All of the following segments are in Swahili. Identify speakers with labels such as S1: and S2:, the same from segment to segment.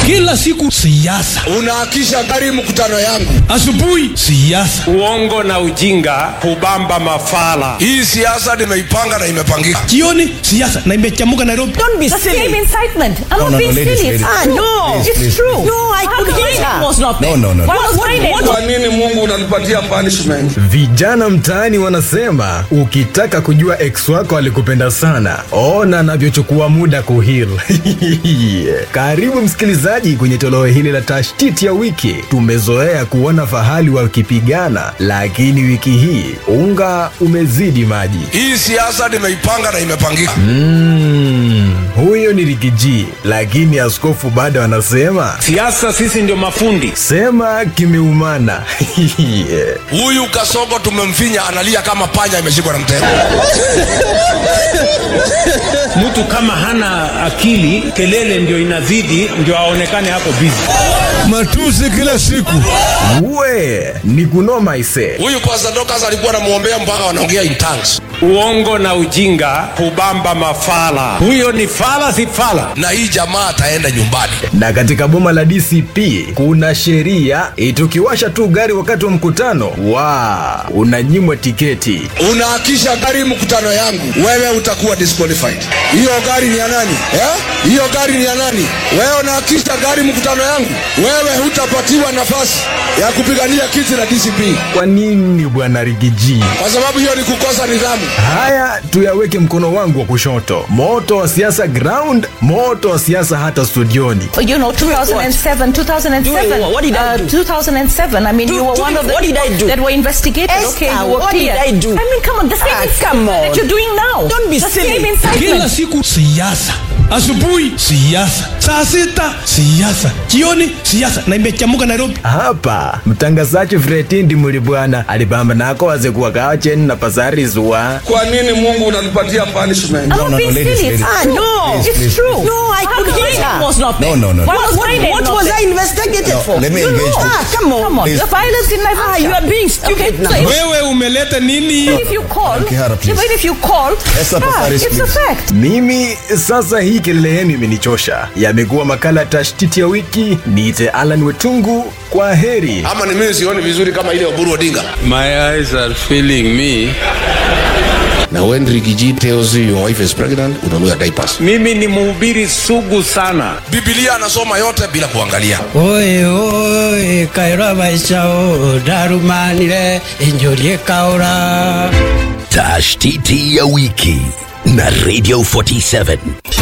S1: kila siku siasa,
S2: unaakisha gari mkutano yangu.
S1: asubuhi siasa,
S3: Uongo na ujinga hubamba mafala.
S2: Hii siasa nimeipanga na imepangika.
S1: jioni siasa, na imechamuka Nairobi.
S4: Don't be
S5: The
S4: silly.
S5: same incitement. I'm
S6: No,
S5: not
S6: no,
S5: being
S6: no, ladies,
S5: silly.
S6: ladies.
S5: It's
S4: Ah,
S5: true.
S4: no.
S5: It's
S6: please.
S5: true.
S4: No, I
S5: How
S4: could
S5: come
S4: hear
S5: that
S4: that.
S5: was not
S6: No,
S5: there?
S6: no, no.
S5: What was
S4: What-
S5: Friday?
S4: what-
S2: Kwa nini Mungu unanipatia punishment?
S7: Vijana mtaani wanasema ukitaka kujua ex wako alikupenda sana, ona anavyochukua muda kuhil. Karibu msikilizaji kwenye toleo hili la tashtiti ya wiki. Tumezoea kuona fahali wakipigana, lakini wiki hii unga umezidi maji.
S2: Hii siasa nimeipanga na imepangika.
S7: Mm, huyo ni Rigiji, lakini askofu bado anasema
S3: Siasa sisi ndio mafundi.
S7: sema kimeumana.
S2: Huyu Kasongo tumemfinya, analia kama panya imeshikwa na mtego.
S3: Mtu kama hana akili, kelele ndio inazidi, ndio aonekane hapo bizi.
S1: Matusi kila siku.
S7: We ni kunoma ise.
S2: Huyu Pastor Dorcas alikuwa anamwombea mpaka wanaongea in tongues.
S3: Uongo na ujinga hubamba mafala. Huyo ni fala, si fala.
S2: Na hii jamaa ataenda nyumbani.
S7: Na katika boma la DCP kuna sheria itukiwasha tu gari wakati wa mkutano wa unanyimwa tiketi.
S2: Unaakisha gari mkutano yangu, wewe utakuwa disqualified. Hiyo gari ni ya nani eh? Hiyo gari ni ya nani? Wewe unaakisha gari mkutano yangu, wewe hutapatiwa nafasi ya kupigania kiti la DCP
S7: Kwa nini bwana Rigiji?
S2: kwa sababu hiyo ni kukosa nidhamu.
S7: Haya, tuyaweke mkono wangu wa kushoto. Moto wa siasa ground, moto wa siasa hata studioni.
S5: You know, 2007, 2007.
S4: What did I
S5: uh,
S4: do?
S5: 2007. I mean,
S4: Do-
S5: you were
S4: do
S5: one
S4: me-
S5: of the
S4: what did I
S5: people
S4: do?
S5: that were investigated.
S4: Esther,
S5: okay, you were
S4: what did
S5: cleared.
S4: I do?
S5: I mean, come on, the same
S4: Ah,
S5: incitement
S4: come on.
S5: that you're doing now.
S4: Don't be
S5: the
S4: silly.
S5: same incitement.
S1: Kila siku siasa, asubuhi siasa, saa sita siasa, jioni siasa, na imechamuka Nairobi.
S7: Hapa mtangazaji Fretindi Mulibwana alipamba nako wazekuwa kawa cheni na pasari zuwa
S2: Kwa nini Mungu unanipatia punishment?
S5: I'm
S6: No,
S5: not
S6: no,
S5: being
S6: no, ladies,
S5: silly.
S6: ladies.
S5: It's
S4: Ah,
S5: true.
S4: no.
S5: It's
S6: please,
S5: true.
S6: please.
S4: No, I
S5: How
S4: could
S5: come
S4: hear
S5: that
S4: that.
S5: was not
S6: No,
S5: there?
S6: no, no.
S5: What
S4: What,
S5: was
S4: what,
S5: Friday
S4: what
S5: not
S4: was
S5: there?
S4: I investigated
S6: No,
S4: for?
S6: let me
S4: you
S6: engage
S4: know.
S6: you.
S4: Ah, come on.
S5: Come on,
S6: Please.
S5: the violence in my
S4: Ah, you are being stupid
S5: Okay,
S4: now.
S5: so if-
S1: Wewe umeleta nini?
S5: even if you call,
S6: Kihara, please.
S5: even if you call,
S6: Esther
S5: ah,
S6: Paparis,
S5: it's a
S6: please.
S5: fact.
S7: Mimi sasa hii kelele yenu imenichosha. Yamekuwa makala ya tashtiti ya wiki. Niite Alan Wetungu, kwa heri.
S2: Ama ni mimi sioni vizuri kama ile Oburu Odinga.
S8: My eyes are failing me.
S2: Na when Rigiji tells you your wife is pregnant, unanunua diapers.
S3: Mimi ni mhubiri sugu sana.
S2: Biblia anasoma yote bila kuangalia.
S9: oye oye kaira maisha o darumanire injorie kaura
S10: Tashtiti ya wiki na Radio 47.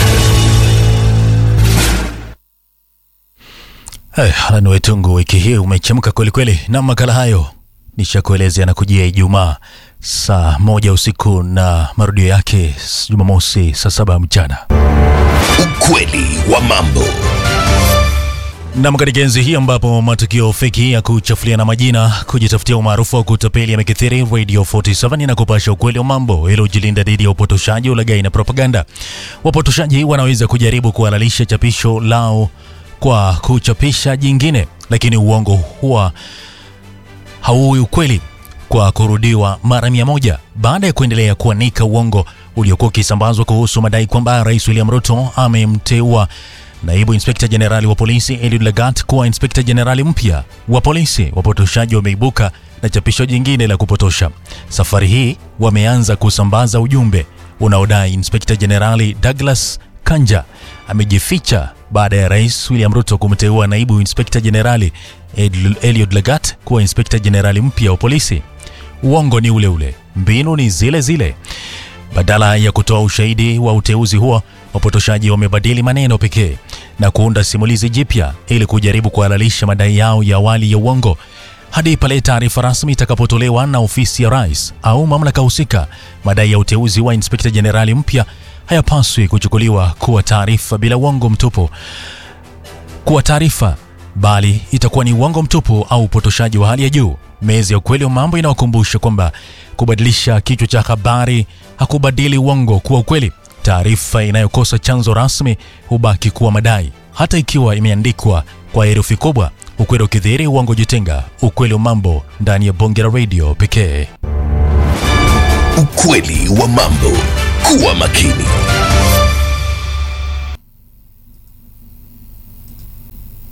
S11: Hey, Alan Wetungu, wiki hii umechemka kwelikweli, na makala hayo nishakuelezea na kujia Ijumaa saa moja usiku na marudio yake Jumamosi saa saba mchana.
S10: Ukweli wa mambo.
S11: Nam, katika enzi hii ambapo matukio feki ya kuchafuliana majina, kujitafutia umaarufu wa kutapeli yamekithiri, Radio 47 inakupasha ukweli wa mambo ili ujilinda dhidi ya upotoshaji, ulaghai na propaganda. Wapotoshaji wanaweza kujaribu kuhalalisha chapisho lao kwa kuchapisha jingine, lakini uongo huwa hauwi ukweli kwa kurudiwa mara mia moja baada ya kuendelea kuanika uongo uliokuwa ukisambazwa kuhusu madai kwamba Rais William Ruto amemteua naibu inspekta jenerali wa polisi Eliud Lagat kuwa inspekta jenerali mpya wa polisi. Wapotoshaji wameibuka na chapisho jingine la kupotosha. Safari hii wameanza kusambaza ujumbe unaodai inspekta jenerali Douglas Kanja amejificha baada ya Rais William Ruto kumteua naibu inspekta jenerali Ed- Eliud Lagat kuwa inspekta jenerali mpya wa polisi. Uongo ni ule ule, mbinu ni zile zile. Badala ya kutoa ushahidi wa uteuzi huo, wapotoshaji wamebadili maneno pekee na kuunda simulizi jipya ili kujaribu kuhalalisha madai yao ya awali ya uongo hadi pale taarifa rasmi itakapotolewa na ofisi ya rais au mamlaka husika. Madai ya uteuzi wa inspekta jenerali mpya hayapaswi kuchukuliwa kuwa taarifa bila uongo mtupu kuwa taarifa bali itakuwa ni uongo mtupu au upotoshaji wa hali ya juu. Mezi ya ukweli wa mambo inawakumbusha kwamba kubadilisha kichwa cha habari hakubadili uongo kuwa ukweli. Taarifa inayokosa chanzo rasmi hubaki kuwa madai, hata ikiwa imeandikwa kwa herufi kubwa. Ukweli ukidhihiri, uongo jitenga. Ukweli wa mambo ndani ya bonge la radio pekee.
S10: Ukweli wa mambo. Kuwa makini.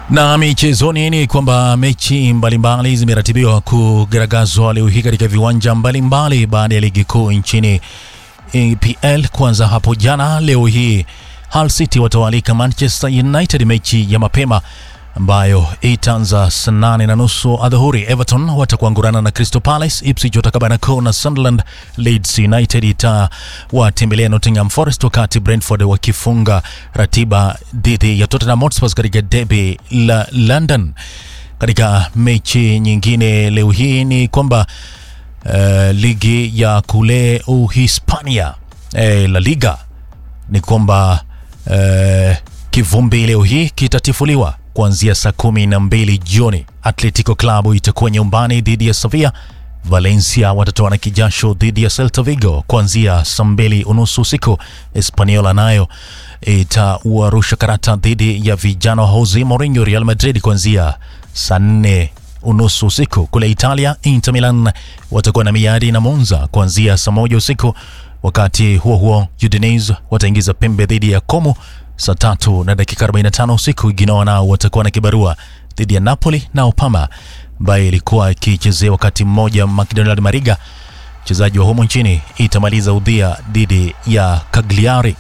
S11: Na michezoni ni kwamba mechi mbalimbali zimeratibiwa kugaragazwa leo hii katika viwanja mbalimbali baada ya ligi kuu nchini EPL kuanza hapo jana. Leo hii Hull City watawalika Manchester United mechi ya mapema ambayo itaanza saa nane na nusu adhuhuri. Everton watakuangurana na Crystal Palace, Ipswich watakabana Crew na Sunderland, Leeds United itawatembelea Nottingham Forest, wakati Brentford wakifunga ratiba dhidi ya Tottenham Hotspur katika derby la London. Katika mechi nyingine leo hii ni kwamba uh, ligi ya kule Uhispania eh, La Liga ni kwamba uh, kivumbi leo hii kitatifuliwa kuanzia saa kumi na mbili jioni. Atletico Club itakuwa nyumbani dhidi ya Sevilla. Valencia watatoa na kijasho dhidi ya Celta Vigo kuanzia saa mbili unusu usiku. Espaniola nayo itawarusha karata dhidi ya vijana wa Jose Mourinho Real Madrid kuanzia saa nne unusu usiku. Kule Italia, Inter Milan watakuwa na miadi na Monza kuanzia saa moja usiku. Wakati huo huo, Udinese wataingiza pembe dhidi ya Como saa tatu na dakika 45 usiku. Genoa nao watakuwa na kibarua dhidi ya Napoli, nao Parma ambaye ilikuwa ikichezea wakati mmoja McDonald Mariga mchezaji wa humo nchini itamaliza udhia dhidi ya Cagliari.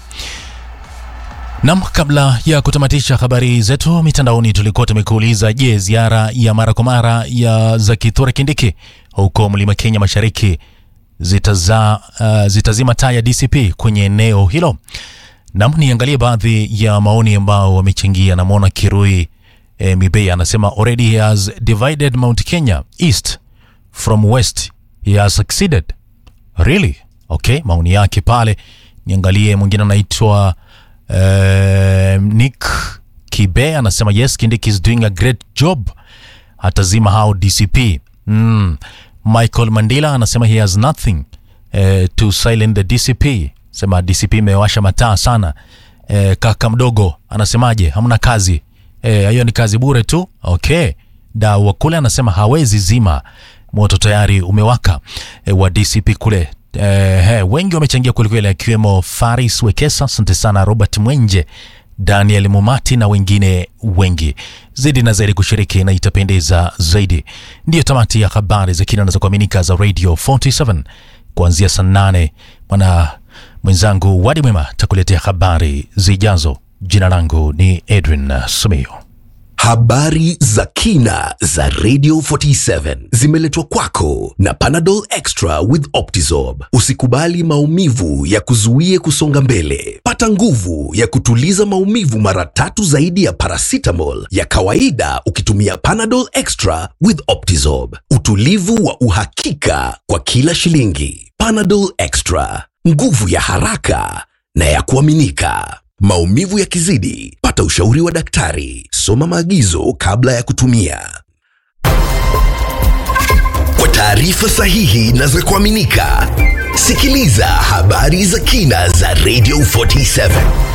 S11: Nam, kabla ya kutamatisha habari zetu mitandaoni, tulikuwa tumekuuliza, je, ziara ya mara kwa mara ya za Kithure Kindiki huko Mlima Kenya Mashariki zitaza, uh, zitazima taa ya DCP kwenye eneo hilo? Nam, niangalie baadhi ya maoni ambao wamechangia. Namwona Kirui e, Mibei anasema already he has divided Mount Kenya east from west he has succeeded really okay maoni yake pale niangalie mwingine anaitwa uh, Nick Kibe anasema yes Kindiki is doing a great job atazima hao DCP mm. Michael Mandila anasema he has nothing uh, to silent the DCP sema DCP imewasha mataa sana uh, kaka mdogo anasemaje hamna kazi hiyo e, ni kazi bure tu. Okay, dau wa kule anasema hawezi zima moto, tayari umewaka e, wa DCP kule e, he, wengi wamechangia kwelikweli, akiwemo Faris Wekesa, asante sana, Robert Mwenje, Daniel Mumati na wengine wengi zaidi na zaidi kushiriki, na itapendeza zaidi. Ndiyo tamati ya habari za kina na za kuaminika za Radio 47 kuanzia saa nane. Mwana mwenzangu Wadi Mwema takuletea habari zijazo. Jina langu ni Edwin Sumio.
S10: Habari za kina za Radio 47 zimeletwa kwako na Panadol Extra with Optizorb. Usikubali maumivu ya kuzuie kusonga mbele. Pata nguvu ya kutuliza maumivu mara tatu zaidi ya paracetamol ya kawaida ukitumia Panadol Extra with Optizorb. Utulivu wa uhakika kwa kila shilingi. Panadol Extra, nguvu ya haraka na ya kuaminika. Maumivu yakizidi, pata ushauri wa daktari. Soma maagizo kabla ya kutumia. Kwa taarifa sahihi na za kuaminika, sikiliza habari za kina za Radio 47.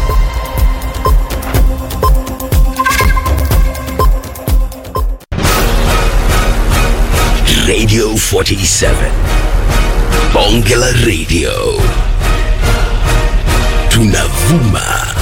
S10: Radio 47. Bonge la Radio. Tunavuma